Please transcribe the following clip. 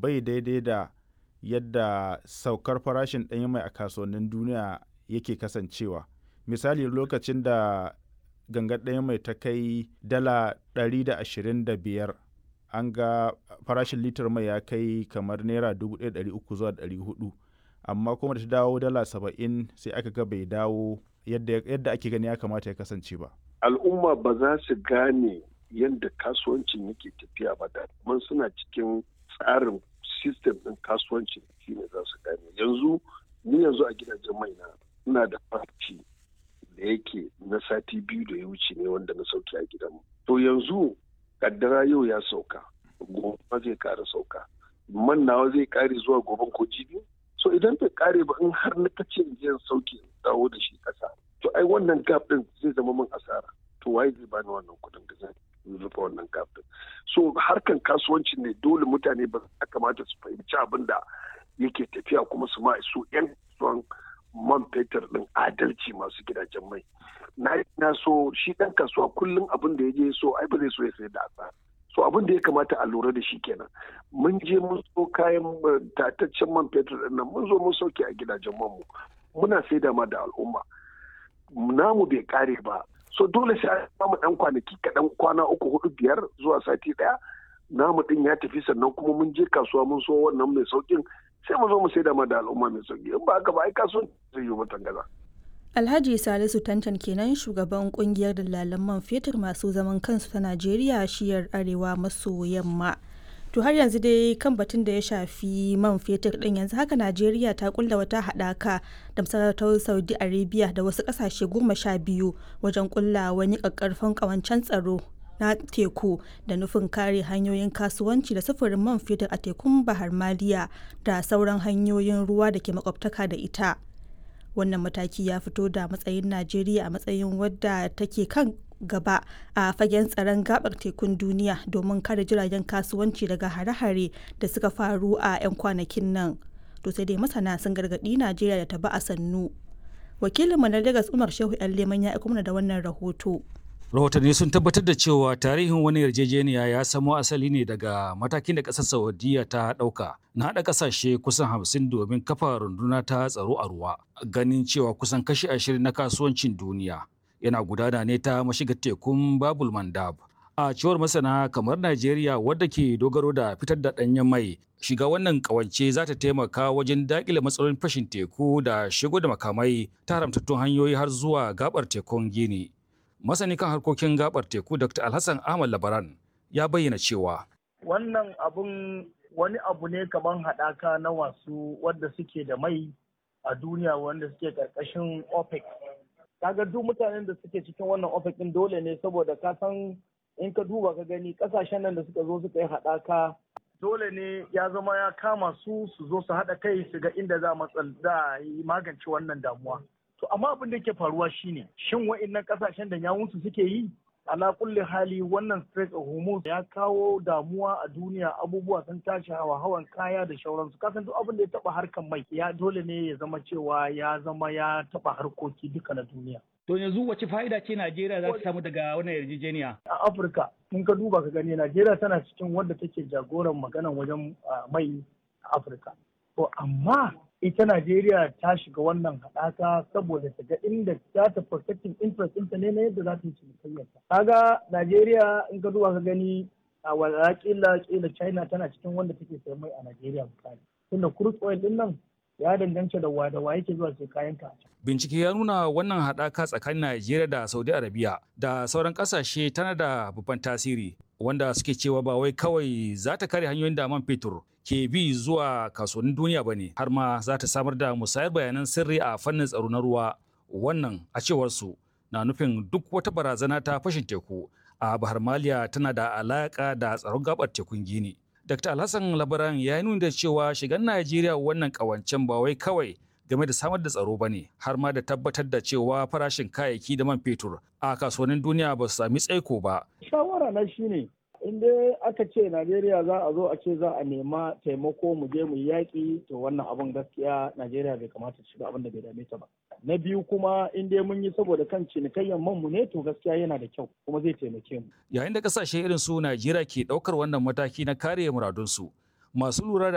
bai daidai da yadda saukar farashin ɗanyen mai a kasuwannin duniya yake kasancewa misali lokacin da gangar ɗanyen mai ta kai dala 125 an ga farashin litar mai ya kai kamar naira 1,300 zuwa 400 amma kuma da ta dawo dala 70 sai aka ga bai dawo yadda ake gani ya kamata ya kasance ba al'umma ba za su gane yadda kasuwancin yake tafiya ba da man suna cikin tsarin system ɗin kasuwancin shine za su gane yanzu ni yanzu a gidajen mai na ina da farci da yake na sati biyu da ya wuce ne wanda na sauke a gidanmu to yanzu kaddara yau ya sauka gobe zai kara sauka man nawa zai kare zuwa goben ko jibi so idan bai kare ba in har na kace in sauke dawo da shi kasa to ai wannan gap din zai zama min asara to waye zai bani wannan kudin da zai rufe wannan gap din so harkan kasuwanci ne dole mutane ba ya kamata su fahimci abin da yake tafiya kuma su ma su yan son man fetur din adalci masu gidajen mai na na so shi dan kasuwa kullum abin da ya je so ai ba zai so ya sayar da asara so abin da ya kamata a lura da shi kenan mun je mun so kayan tataccen man fetur din nan mun zo mun sauke a gidajen manmu muna saida ma da al'umma namu bai kare ba so dole sai an samu dan kwanaki kaɗan kwana uku hudu biyar zuwa sati ɗaya namu din ya tafi sannan kuma mun je kasuwa mun so wannan mai saukin sai mu zo mu saida ma da al'umma mai sauki in ba haka ba ai kasuwanci zai yi mutan gaza. Alhaji Salisu Tantan kenan shugaban kungiyar dalalan man fetur masu zaman kansu ta Najeriya shiyar arewa maso yamma. To har yanzu dai kan batun da ya shafi man fetur din yanzu haka Najeriya ta kulla wata haɗaka da masarautar Saudi Arabia da wasu ƙasashe goma sha biyu wajen kulla wani ƙaƙƙarfan ƙawancen tsaro na teku da nufin kare hanyoyin kasuwanci da sufurin man fetur a tekun Bahar Maliya da sauran hanyoyin ruwa da ke makwabtaka da ita. wannan mataki ya fito da matsayin najeriya a matsayin wadda take kan gaba a fagen tsaron gabar tekun duniya domin kare jiragen kasuwanci daga hare-hare da suka faru a 'yan kwanakin nan to sai dai masana sun gargaɗi najeriya da ta ba a sannu wakilinmu na lagos umar shehu yan leman ya mana da wannan rahoto rahotanni sun tabbatar da cewa tarihin wani yarjejeniya ya samo asali ne daga matakin da ƙasar saudiya ta ɗauka na haɗa ƙasashe kusan hamsin domin kafa runduna ta tsaro a ruwa ganin cewa kusan kashi ashirin na kasuwancin duniya yana gudana ne ta mashigar tekun babul mandab a cewar masana kamar najeriya wadda ke dogaro da fitar da ɗanyen mai shiga wannan ƙawance za ta taimaka wajen daƙile matsalolin fashin teku da shigo da makamai ta haramtattun hanyoyi har zuwa gabar tekun gini masani kan harkokin gabar teku dr alhassan ahmad labaran ya bayyana cewa wannan abun wani abu ne kamar haɗaka na wasu wadda suke da mai a duniya wanda suke ƙarƙashin opec kaga duk mutanen da suke cikin wannan opec din dole ne saboda ka san in ka duba ka gani ƙasashen nan da suka zo suka yi haɗaka dole ne ya zama ya kama su su zo su haɗa kai su ga inda za a yi magance wannan damuwa To amma abin da ke faruwa shine shin wa'annan kasashen da yawunsu suke yi ala kulli hali wannan Strait of Hormuz ya kawo damuwa a duniya abubuwa sun tashi hawa hawan kaya da shauransu kasan duk abin da ya taba harkan mai ya dole ne ya zama cewa ya zama ya taba harkoki duka na duniya. To yanzu wace fa'ida ce Najeriya za ta samu daga wannan yarjejeniya? A Afirka in ka duba ka gani Najeriya tana cikin wadda take jagoran maganan wajen mai a Afirka. To amma ita Najeriya ta shiga wannan haɗaka saboda ta ga inda za ta protecting interest ɗinta ne na yadda za ta yi cinikayyarta. Kaga Najeriya in ka duba ka gani a wala kila kila China tana cikin wanda take sayan mai a Najeriya misali. Tunda crude oil ɗin nan ya danganta da wa da wa yake zuwa sai kayan ka Bincike ya nuna wannan haɗaka tsakanin Najeriya da Saudi Arabia da sauran ƙasashe tana da babban tasiri wanda suke cewa ba wai kawai za ta kare hanyoyin da man fetur ke bi zuwa kasuwannin duniya ba ne har ma za ta samar da musayar bayanan sirri a fannin tsaro na ruwa wannan a cewar su na nufin duk wata barazana ta fashin teku a bahar maliya tana da alaka da tsaron gabar tekun gini dr alhassan labaran ya nuna da cewa shigan najeriya wannan kawancen ba wai kawai game da samar da tsaro ba ne har ma da tabbatar da cewa farashin kayayyaki da man fetur a kasuwannin duniya ba su sami tsaiko ba shawara na shine in dai aka ce Najeriya za a zo a ce za a nema taimako mu je mu yaƙi to wannan abun gaskiya Najeriya bai kamata ta shiga abin da bai dame ta ba. Na biyu kuma in dai mun yi saboda kan cinikayyan man mu ne to gaskiya yana da kyau kuma zai taimake mu. Yayin da kasashe irin su Najeriya ke ɗaukar wannan mataki na kare muradunsu masu lura da